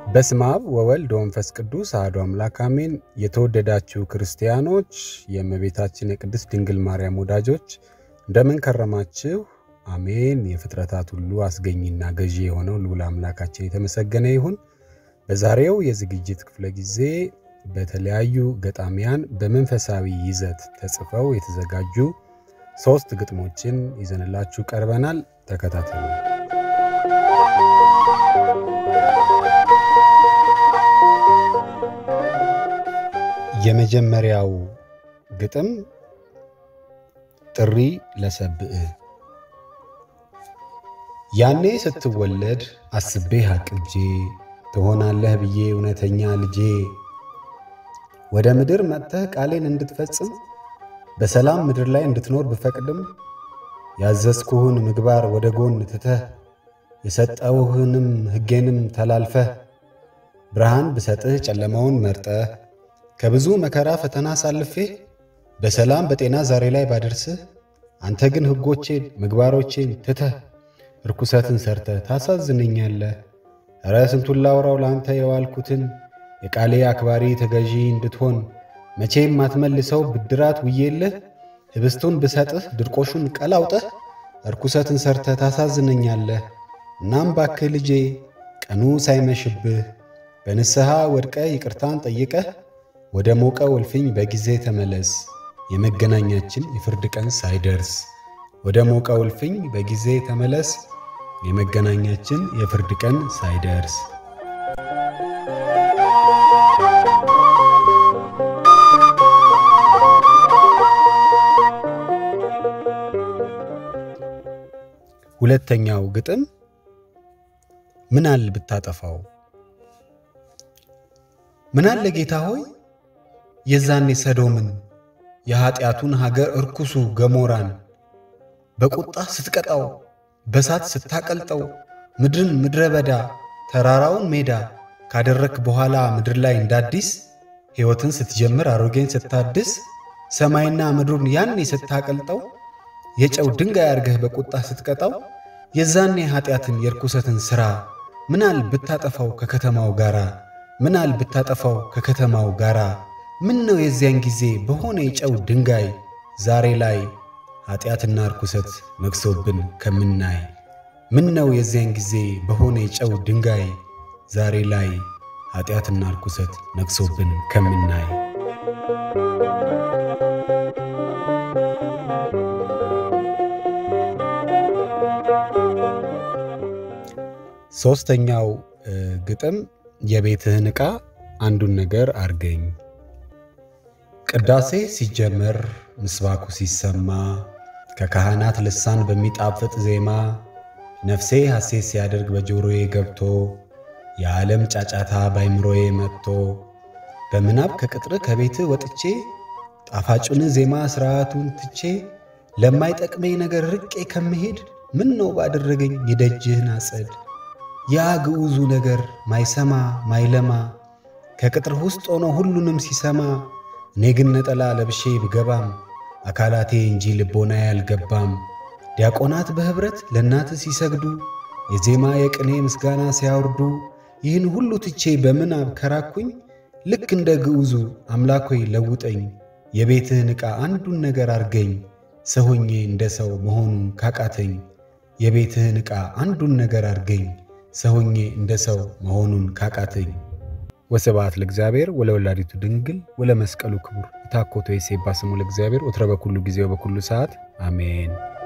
በስመ አብ ወወልድ ወመንፈስ ቅዱስ አሐዱ አምላክ አሜን። የተወደዳችሁ ክርስቲያኖች፣ የእመቤታችን የቅድስት ድንግል ማርያም ወዳጆች እንደምን ከረማችሁ? አሜን። የፍጥረታት ሁሉ አስገኝና ገዢ የሆነው ልዑል አምላካችን የተመሰገነ ይሁን። በዛሬው የዝግጅት ክፍለ ጊዜ በተለያዩ ገጣሚያን በመንፈሳዊ ይዘት ተጽፈው የተዘጋጁ ሶስት ግጥሞችን ይዘንላችሁ ቀርበናል። ተከታተሉ። የመጀመሪያው ግጥም ጥሪ ለሰብእ። ያኔ ስትወለድ አስቤህ አቅጄ ትሆናለህ ብዬ እውነተኛ ልጄ ወደ ምድር መጥተህ ቃሌን እንድትፈጽም በሰላም ምድር ላይ እንድትኖር ብፈቅድም ያዘዝኩህን ምግባር ወደ ጎን ትተህ የሰጠውህንም ሕጌንም ተላልፈህ ብርሃን ብሰጥህ ጨለማውን መርጠህ ከብዙ መከራ ፈተና አሳልፌ በሰላም በጤና ዛሬ ላይ ባደርስህ አንተ ግን ሕጎቼን ምግባሮቼን ትተህ ርኩሰትን ሰርተህ ታሳዝነኛለህ። ኧረ ስንቱን ላውራው ለአንተ የዋልኩትን የቃሌ አክባሪ ተገዢ እንድትሆን መቼም ማትመልሰው ብድራት ውዬልህ ህብስቱን ብሰጥህ ድርቆሹን ቀላውጠህ ርኩሰትን ሰርተህ ታሳዝነኛለህ። እናም ባክህ ልጄ ቀኑ ሳይመሽብህ በንስሐ ወድቀህ ይቅርታን ጠይቀህ ወደ ሞቀው እልፍኝ በጊዜ ተመለስ የመገናኛችን የፍርድ ቀን ሳይደርስ። ወደ ሞቀው እልፍኝ በጊዜ ተመለስ የመገናኛችን የፍርድ ቀን ሳይደርስ። ሁለተኛው ግጥም ምናል ብታጠፋው። ምናለ ጌታ ሆይ የዛኔ ሰዶምን የኀጢአቱን ሀገር እርኩሱ ገሞራን በቁጣ ስትቀጣው በሳት ስታቀልጠው ምድርን ምድረ በዳ ተራራውን ሜዳ ካደረክ በኋላ ምድር ላይ እንዳዲስ ሕይወትን ስትጀምር አሮጌን ስታድስ ሰማይና ምድሩን ያኔ ስታቀልጠው የጨው ድንጋይ አርገህ በቁጣ ስትቀጣው የዛኔ ኀጢአትን የርኩሰትን ሥራ ምናል ብታጠፋው ከከተማው ጋራ ምናል ብታጠፋው ከከተማው ጋራ ምን ነው የዚያን ጊዜ በሆነ የጨው ድንጋይ ዛሬ ላይ ኀጢአትና ርኩሰት ነግሶብን ከምናይ ምን ነው የዚያን ጊዜ በሆነ የጨው ድንጋይ ዛሬ ላይ ኀጢአትና ርኩሰት ነግሶብን ከምናይ። ሦስተኛው ግጥም የቤትህን ዕቃ አንዱን ነገር አርገኝ። ቅዳሴ ሲጀመር ምስባኩ ሲሰማ ከካህናት ልሳን በሚጣፍጥ ዜማ ነፍሴ ሐሴት ሲያደርግ በጆሮዬ ገብቶ የዓለም ጫጫታ ባይምሮዬ መጥቶ በምናብ ከቅጥር ከቤትህ ወጥቼ ጣፋጩን ዜማ ሥርዓቱን ትቼ ለማይጠቅመኝ ነገር ርቄ ከምሄድ ምን ነው ባደረገኝ የደጅህን አጸድ ያ ግዑዙ ነገር ማይሰማ ማይለማ ከቅጥር ውስጥ ሆኖ ሁሉንም ሲሰማ እኔ ግን ነጠላ ለብሼ ብገባም አካላቴ እንጂ ልቦናዬ አልገባም። ዲያቆናት በኅብረት ለእናት ሲሰግዱ የዜማ የቅኔ ምስጋና ሲያወርዱ ይህን ሁሉ ትቼ በምናብ ከራኩኝ ልክ እንደ ግዑዙ አምላኮይ ለውጠኝ የቤትህን ዕቃ አንዱን ነገር አርገኝ ሰሆኜ እንደ ሰው መሆኑን ካቃተኝ የቤትህን ዕቃ አንዱን ነገር አርገኝ ሰሆኜ እንደ ሰው መሆኑን ካቃተኝ። ወስብሐት ለእግዚአብሔር ወለወላዲቱ ድንግል ወለመስቀሉ ክቡር። ይትሐኮቶ ይሴባ ስሙ ለእግዚአብሔር ወትረ በኩሉ ጊዜ ወበኩሉ ሰዓት አሜን።